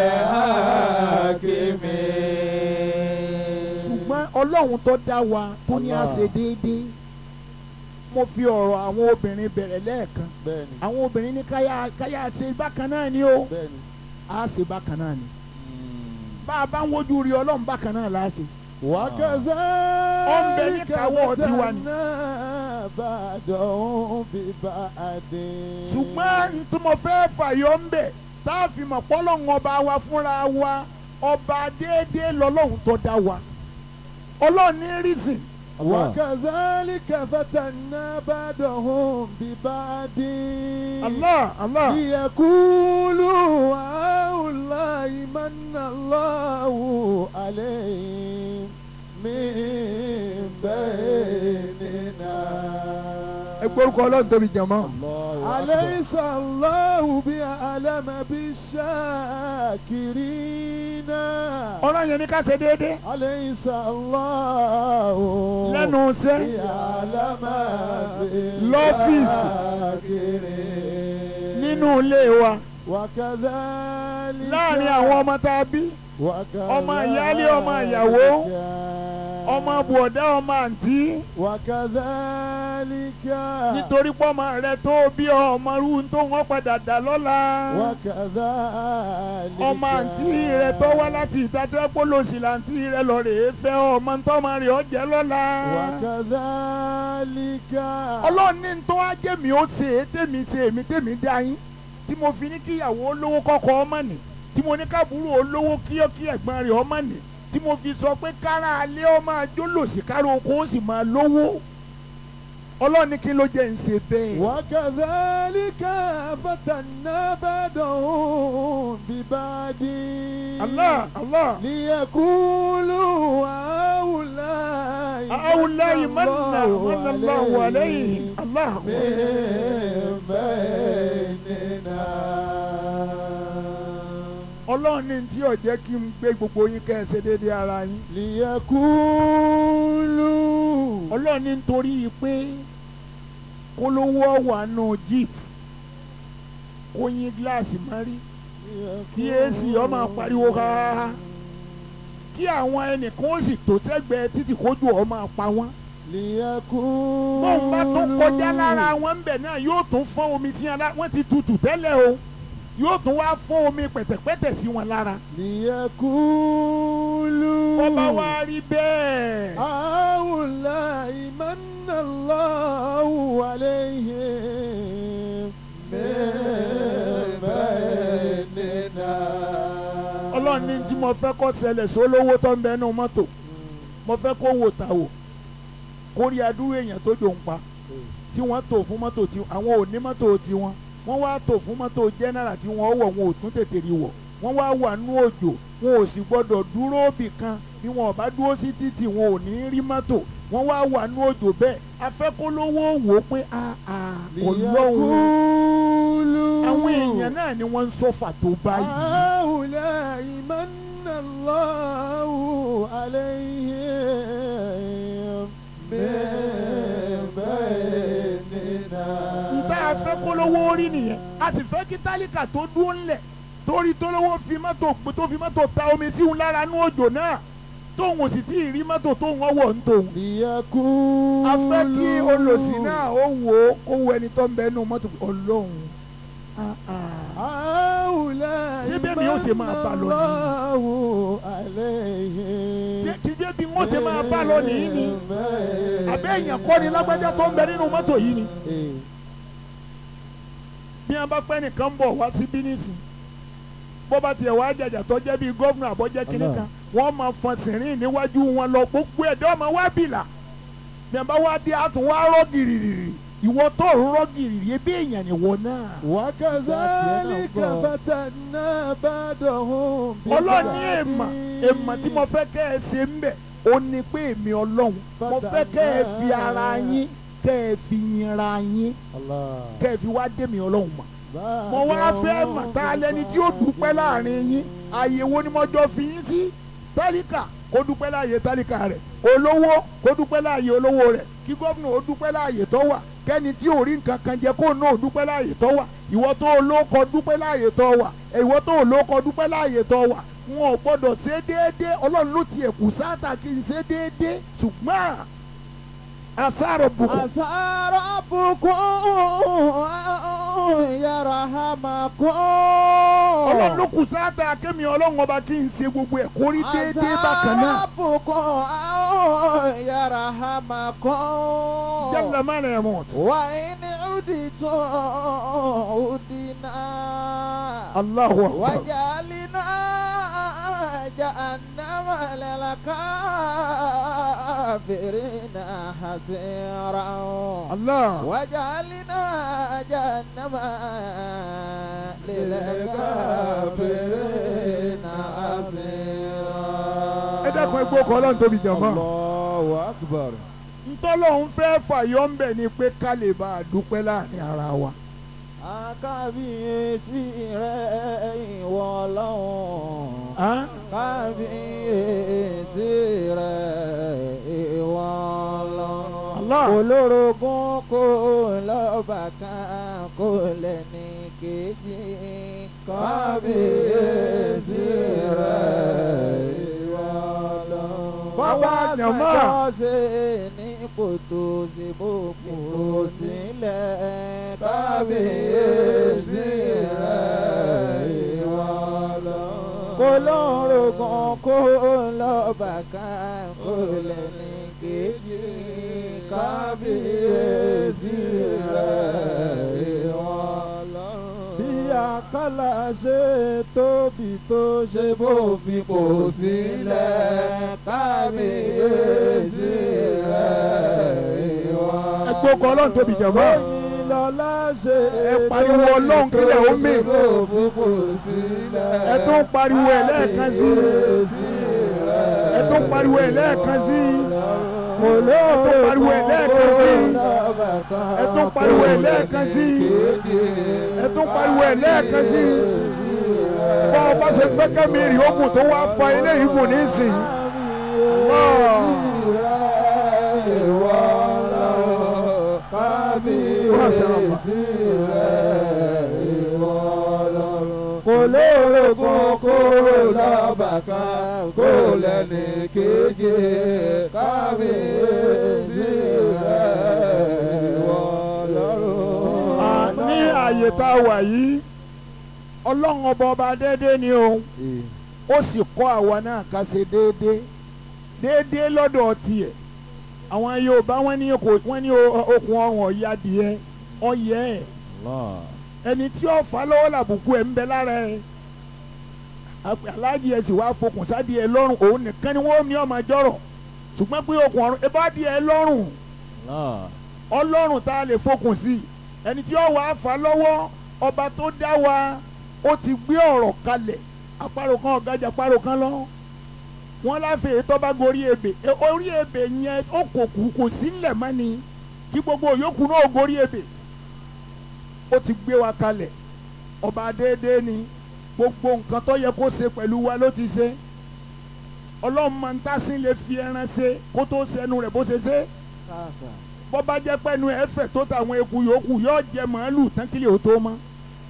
الحاكمين ṣùgbọ́n ọlọ́run tó dá wa tó ní a ṣe déédéé mo fi ọ̀rọ̀ àwọn obìnrin bẹ̀rẹ̀ lẹ́ẹ̀kan bẹ́ẹ̀ni àwọn obìnrin ní káyà káyà ṣe bákan náà ni o bẹ́ẹ̀ni a ṣe bákan náà ni bá a bá ń wojú rí ọlọ́run bákan náà láàṣẹ. وكذلك káwọ́ tiwa ni. فتنا بعضهم ببعض ṣùgbọ́n tí mo fẹ́ fàyọ ń bẹ̀ tá a fi mọ̀ pọ́lọ́hún ọba wa fúnra wa ọba déédéé lọ́lọ́hún tó dá wa ọlọ́run ní rísìn وكذلك فتنا بعضهم ببعض Allah Allah ليقولوا هؤلاء من الله عليهم من بيننا ẹ gbórúkọ ọlọ́run tóbi jẹ̀mọ́. أليس الله بأعلم بالشاكرين ọ̀rọ̀ yẹn ní ká ṣe déédéé أليس الله lẹ́nu iṣẹ́ بأعلم Lọ́fíìsì. بالشاكرين nínú ilé wa وكذلك láàrin àwọn ọmọ tá a bí ọmọ ìyálé, ọmọ ìyàwó, ọmọ bùọ̀dá ọmọ àǹtí وكذلك nítorí pọ́mọ rẹ tó bí ọmọ rú tó wọ́n padà dà lọ́la. وكذلك ọmọ àǹtí rẹ tó wá láti ìdájọ́ pólòsì làǹtí rẹ lọ rèé fẹ́ ọmọ tọ́mọ rẹ ọ̀jẹ̀ lọ́la. وكذلك ọlọ́run ní tó wá jẹ́ mi ó ṣe é tèmi ṣe èmi tèmi dá yín tí mo fi ní kíyàwó olówó kọ́kọ́ ọmọ nì tí mo ní kábúrò olówó kíyọ́kí ẹ̀gbọ́n rẹ̀ ọmọ nì tí mo fi sọ pé kára alẹ́ ọ máa jólòsì kára oko ó sì máa lówó ọlọ́run ní kí ló jẹ́ ń ṣe bẹ́ẹ̀. وكذلك فتنا بعضهم ببعض Allah Allah ليقولوا هؤلاء هؤلاء من من الله عليهم Allah. من بيننا ọlọ́run ní tí ò jẹ́ kí n gbé gbogbo yín kẹ́ ẹ ṣe déédéé ara yín ليقولوا ọlọ́run ní nítorí pé kólówó wà nù jeep kó yín gíláàsì mọ́rí kí èsì ọmọ pariwo ká kí àwọn ẹnìkan ó sì tó sẹ́gbẹ̀ẹ́ títí kójú ọmọ pa wọ́n ليقولوا bóun bá tún kọjá lára wọn ń bẹ̀ náà yóò tún fọ́n omi tí wọ́n ti tutù tẹ́lẹ̀ o yóò tún wá fọ́n omi pẹ̀tẹ̀pẹ̀tẹ̀ sí wọn lára ليقولوا bó bá wá rí bẹ́ẹ̀. هؤلاء من الله عليهم من بيننا ọlọ́run ní tí mo fẹ́ kó ṣẹlẹ̀ sólówó tó ń bẹ nínú mọ́tò mo fẹ́ kó wò ta wò kó rí adúrú èèyàn tó jò ń pa tí wọ́n tò fún mọ́tò tí àwọn ò ní mọ́tò tiwọn wọ́n wá tò fún mọ́tò jẹ́nẹ́rà tí wọ́n wọ̀ wọn ò tún tètè rí wọ̀ wọ́n wá wà nú òjò wọn ò sì gbọ́dọ̀ dúró bì kan bí wọn ò bá dúró sí títì wọn ò ní rí mọ́tò wọ́n wá wà nú òjò bẹ́ẹ̀ afẹ́kólówó wò ó pé ọlọ́run ليقولوا àwọn èèyàn náà ni wọ́n ń sọ́fà tó báyìí. هؤلاء من الله عليهم من بيننا nta afẹ́ kólówó rí nìyẹn a sì fẹ́ kí tálíkà tó dúró ńlẹ̀ torí tólówó fi mọ́tò tó fi mọ́tò ta omi síhun lára ní òjò náà tóun ò sì tí ì rí mọ́tò tóun ọwọ́ ń tòun. ليقولوا a fẹ́ kí olòṣì náà ó wò ó kó wo ẹni tó ń bẹ nínú mọ́tò ọlọ́run ah, ah. هؤلاء Ṣé bẹ́ẹ̀ ni ó ṣe máa bá lọ ni? الله عليهم Ṣé kí bẹ́ẹ̀ bí wọ́n ṣe máa bá lọ nìyí ni àbẹ́ èèyàn kọ́ ni lágbájá tó ń bẹ nínú mọ́tò yìí ni bí wọ́n bá pẹ́ nìkan bọ̀ wá sí bínísì bó bá tiẹ̀ wá jàjà tó jẹ́ bíi gómìnà àbọ̀jẹ́ kínní kan wọ́n máa fọn sìnrìn níwájú wọn lọ gbogbo ẹ̀dá ọmọ wá bìlà bí wọ́n bá wá dé àtún wá rọ́ gìrìrì ìwọ tó ń rọ́ gìrìrì ebi èèyàn nìwọ náà. وكذلك فتنا بعضهم ọlọ́ọ̀ni èèmà èèmà tí mo fẹ́ kẹ́ ẹ ṣe ń bẹ̀ ó ní pé èmi ọlọ́run mo fẹ́ kẹ́ ẹ fi ara yín kẹ́ ẹ fi yinra yín الله kẹ́ ẹ fi wá dé mi ọlọ́run mọ̀ mo wá fẹ́ mọ̀ tá a lẹni tí ó dúpẹ́ láàrin yín ààyè wo ni mo jọ fi yín sí tálíkà kó dúpẹ́ láàyè tálíkà rẹ̀ olówó kó dúpẹ́ láàyè olówó rẹ̀ kí gómìnà ó dúpẹ́ láàyè tó wà kẹ́ni tí ò rí nǹkan kan jẹ kó náà dúpẹ́ láàyè tó wà ìwọ tó olóko dúpẹ́ láàyè tó wà ìwọ tó olóko dúpẹ́ láàyè tó wà wọn ò gbọdọ̀ ṣe déédéé ọlọ́run ló tiẹ̀ kù sáàtà kí n ṣe déédéé ṣùgbọ́n àṣàrò bùkún عسى ربكم أن يرحمكم ọlọ́run ló kù sáàtà kémi ọlọ́run ọba kí n ṣe gbogbo ẹ̀ kó rí déédéé bákan náà Azabukum aw yarhamakum. jẹ́lẹ̀ má rẹ̀ mọ̀ Wa in uditum udina. Allahu akbar وجعلنا جهنم للكافرين حسيرا Allah وجعلنا جهنم للكافرين حسيرا ẹ dákun ẹgbẹ́ ọkọ̀ ọlọ́run tóbi jọ̀mọ́ Allahu akbar. ntọ́lọ́run fẹ́ fàyọ́ ń bẹ̀ ni pé ká lè bá a dúpẹ́ láàrin ara wa Akábíyèsí rẹ̀ ìwọ Ọlọ́run. Hàn? kábíyèsí rẹ̀ ìwọ Ọlọ́run. Allah olórogún kò lọ́ba kan kò lẹ́ni kejì. kábíyèsí rẹ̀ ìwọ Ọlọ́run. Bàbá Jàmá. ṣe ní kòtò sí bòkúrò sílẹ̀. kábíyèsí rẹ̀ ìwọ Ọlọ́run. kò lórogún kò lọ́ba kan kò lẹ́ni kejì. kábíyèsí rẹ̀ ìwọ Ọlọ́run. bí àkàlà ṣe tóbi tó ṣe bófin kò sílẹ̀. kábíyèsí rẹ̀ ìwọ Ọlọ́run. ẹgbẹ́ ọkọ̀ ọlọ́run tóbi jọ̀mọ́ Oyin lọ́lá ṣe Ẹ pariwo Ọlọ́run kílẹ̀ ó mì. ẹ tún pariwo ẹ̀ lẹ́ẹ̀kan sí ẹ tún pariwo ẹ̀ lẹ́ẹ̀kan sí ẹ tún pariwo ẹ̀ lẹ́ẹ̀kan sí ẹ tún pariwo ẹ̀ lẹ́ẹ̀kan sí ẹ tún pariwo ẹ̀ lẹ́ẹ̀kan sí bọ́ ọ bá ṣe fẹ́ kẹ́mi rí ogun tó wá fa ilé ìgùn nísìnyí. Allah. Masha Allah. kò lórogún kó lọ́ba kan kó lẹ́ni kejì kábíyèsí rẹ̀ ìwọ lọ́rùn. À, ní ààyè tá a wà yìí ọlọ́run ọba ọba déédéé ni o ó sì kọ́ àwa náà ká ṣe déédéé déédéé lọ́dọ̀ tiẹ̀ àwọn Yorùbá wọn ní kò- wọn ní o- okùn ọrùn ọ̀ya díẹ̀ ọ̀yẹ́ ẹ̀ ẹni tí ó fà lọ́wọ́ làbùkù ẹ̀ ń bẹ lára ẹ̀ Àpè- aláàjì ẹ̀ sì wá fokùn sáàdì ẹ̀ lọ́rùn òun nìkan ni wọ́n ní ọmọ jọ̀rọ̀ ṣùgbọ́n pé okùn ọrùn ẹ bá di ẹ̀ lọ́rùn ọlọ́run tá a lè fokùn sí ẹni tí ó wà á fà lọ́wọ́ ọba tó dá wa ó ti gbé ọ̀rọ̀ kalẹ̀ àparò kan ọ̀gájà àparò kan lọ wọ́n láfẹ̀ẹ́ èyí tó bá gorí ebè E, orí ebè yẹn ó kò kù kò sí ńlẹ̀ mọ́ ni kí gbogbo òyòkù náà gorí ebè ó ti gbé wa kalẹ̀ ọba déédéé ni gbogbo nǹkan tó yẹ kó ṣe pẹ̀lú wa ló ti ṣe ọlọ́run máa ń tásín lè fi ẹran ṣe kó tó ṣẹnu rẹ̀ bó ṣe ṣe bọ́ bá jẹ́ pẹ́nu ẹ̀fẹ̀ tó tàwọn eku yòókù yóò jẹ màálù tán kílẹ̀ ó tó mọ́.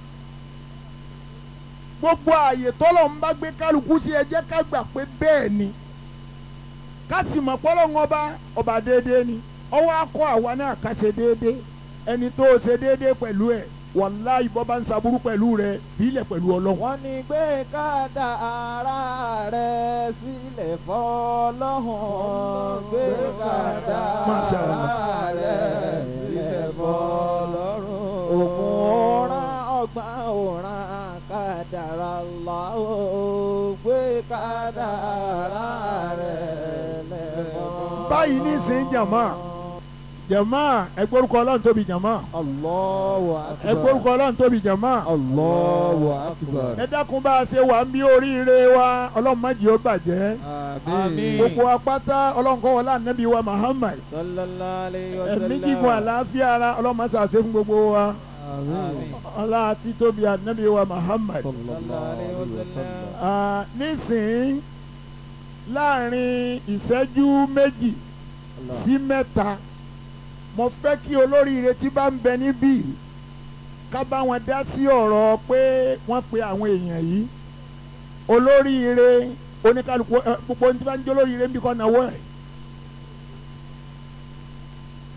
gbogbo ààyè tọ́lọ̀ ń bá gbé kálukú sí ẹ jẹ́ ká gbà pé bẹ́ẹ̀ ni ká sì mọ̀ pọ́lọ́ ń ọba ọba déédéé ni ọwọ́ akọ àwa náà ká ṣe déédéé ẹni tó ṣe déédéé pẹ̀lú ẹ̀ wàláhì bọ́ bá ń saburú pẹ̀lú rẹ̀ fílẹ̀ pẹ̀lú ọlọ́run. wọ́n ní gbé kádà ara rẹ̀ sílẹ̀ fọlọ́hún gbé kádà Masha ara Allah. rẹ̀ sílẹ̀ fọlọ́run ògùn òran ọgbọ́n òran kádàrá lọ́wọ́ gbé kádà ara rẹ̀ lẹ́fọ́. báyìí nísìnyí jàmá jàmá ẹgbórúkọ ọlọ́run tóbi jàmá Allahu akbar. ẹgbórúkọ ọlọ́run tóbi jàmá. Allahu akbar. ẹ dákun bá a ṣe wà ń bí oríire wa ọlọ́run má jẹ́ ó bàjẹ́ Àmín. gbogbo apáta ọlọ́run kọ́ wọlé ànábì wa Muhammad sallallahu alayhi wa sallam. ẹ̀mí gígùn àlàáfíà ara ọlọ́run má ṣàṣe fún gbogbo wa Àmín. ọlá àti tóbi ànábì wa Muhammad. sallallahu alayhi wa sallam. Ah, nísìnyí láàrin ìṣẹ́jú méjì sí mẹ́ta mo fẹ́ kí olóríire tí bá ń bẹ níbí ká bá wọn dá sí ọ̀rọ̀ pé wọ́n pe àwọn èèyàn yìí olóríire oníkálukú ẹ, gbogbo ní tí bá ń jẹ́ olóríire ń bí kọ́ náwó ẹ̀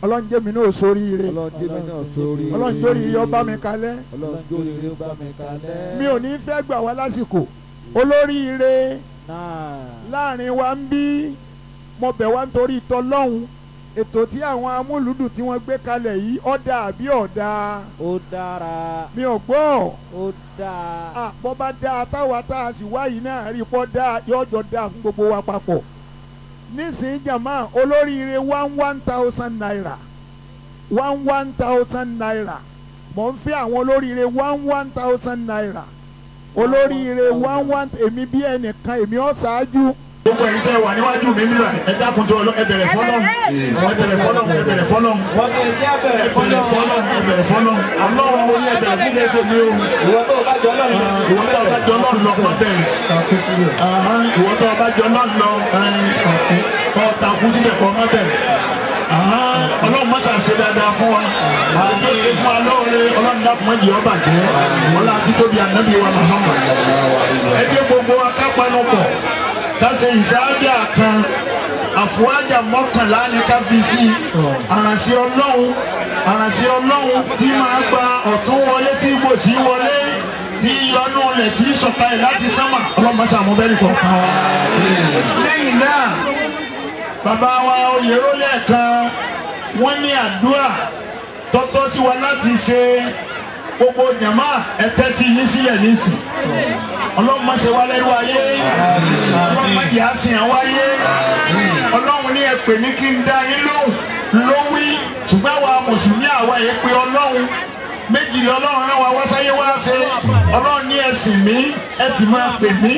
ọlọ́run jẹ́ mi náà sóríire ọlọ́njẹ́ mi náà sórí ọlọ́run jórí ire ọba mi kalẹ̀ ọlọ́njẹ́ oríire ó bá mi kalẹ̀. mi ò ní fẹ́ gbà wá lásìkò olóríire náà láàrin wa ń bí mo bẹ̀ wá nítorí tọlọ́hún ètò tí àwọn amúlùdùn tí wọ́n gbé kalẹ̀ yìí ọ̀dà àbí ọ̀dà ó dára mi ò gbọ́ ó dáa. àpọ̀ bá dáa táwa tá a sì wáyìí náà rí pọ́ dáa yọjọ́ dáa fún gbogbo wa papọ̀ nísìnyí jàmá olóríire one one thousand naira one one thousand naira mò ń fẹ́ àwọn olóríire one one thousand naira olóríire one one èmi bí ẹnìkan èmi ọ̀ ṣáájú gbogbo ẹ̀yin tẹ́ wà níwájú mi nílà ẹ dákun tó ẹ bẹ̀rẹ̀ fọlọ́m ẹ bẹ̀rẹ̀ fọlọ́m ẹ bẹ̀rẹ̀ fọlọ́m wọ́n ní ẹjẹ́ ẹ bẹ̀rẹ̀ bẹ̀rẹ̀ fọlọ́m ẹ bẹ̀rẹ̀ fọlọ́m ọlọ́run mo ní ẹ bẹ̀rẹ̀ fún ẹsẹ̀ mi o ìwọ tó o bá jọ lọ́rùn. ìwọ tó ọba jọ náà lọ kọ́ bẹ̀rẹ̀ Ahán, ìwọ tó ọba jọ náà lọ kọ́ takú síbẹ̀ kọ́ má bẹ̀rẹ̀ Ahán, ọlọ́run má ṣàṣe dáadáa fún wa àti ṣe fún wa lóore ọlọ́run dàpọ̀ mọ́ ìyọ́ bàjẹ́ wọn láti tóbi ànábì wa Muhammad ẹ jẹ́ gbogbo wa ká panu pọ̀ ká ṣe ìsáájà kan àfọwájà mọ́kànlá ni ká fi sí àrànṣẹ́ ọlọ́run àrànṣẹ́ ọlọ́run tí máa gba ọ̀tún wọlé tí kò sí wọlé tí yọnú rẹ̀ tí sọ̀kalẹ̀ láti sánmà ọlọ́mọṣà mú bẹ́ẹ̀ nìkan kan wa. lẹ́yìn náà bàbá wa oyèrò lẹ́ẹ̀kan wọ́n ní àdúrà tọ́tọ́ sí wa láti ṣe gbogbo jàmá ẹ̀tẹ́ tí yín sílẹ̀ nísìn ọlọ́run má ṣe wá lẹ́rú ayé ọlọ́run má jẹ́ àsìn àwọn ayé ọlọ́run ní ẹ pè mí kí n dá yín lóhùn ló wí ṣùgbọ́n àwa mùsùlùmí àwa yẹn pé ọlọ́run méjì lé ọlọ́run náà wá wá sáyé wá ṣe ọlọ́run ní ẹ sìn mí ẹ sì máa pè mí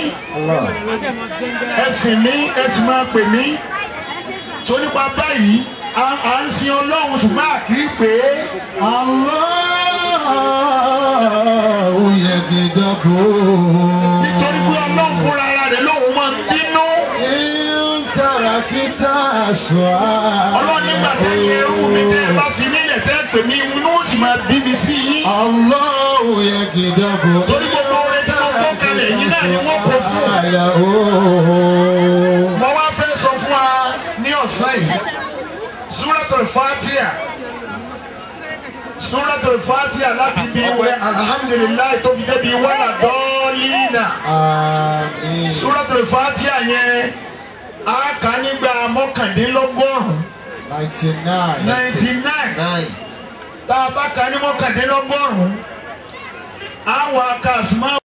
ẹ sìn mí ẹ sì máa pè mí tó nípa báyìí à à ń sin ọlọ́run ṣùgbọ́n à kì í pè é Allahu yagdabu. nítorí pé ọlọ́run fúnra ara rẹ̀ lóun máa ń bínú. In tarakita su'al. ọlọ́run nígbà tẹ́ yẹ ẹrú mi tẹ́ ẹ bá fi nílẹ̀ tẹ́ ẹ pè mí inú ó sì máa bí mi sí yín. Allahu yagdabu. torí gbogbo oore tí wọ́n kó kalẹ̀ yín náà ni wọ́n kó fún. Alahu. mo wá fẹ́ sọ fún wa ní ọ̀sán yìí Suratul Fatiha Suratul Fatiha láti bí wẹ alhamdulilayi tó fi débi wàlà dọ́ọ̀lìnà Àmín. Suratul Fatiha yẹn a kà nígbà mọ́kàndínlọ́gọ́rùn-ún Ninety-nine. ninety nine Nine. tá a bá kà ní mọ́kàndínlọ́gọ́rùn-ún àwọn akásùmá.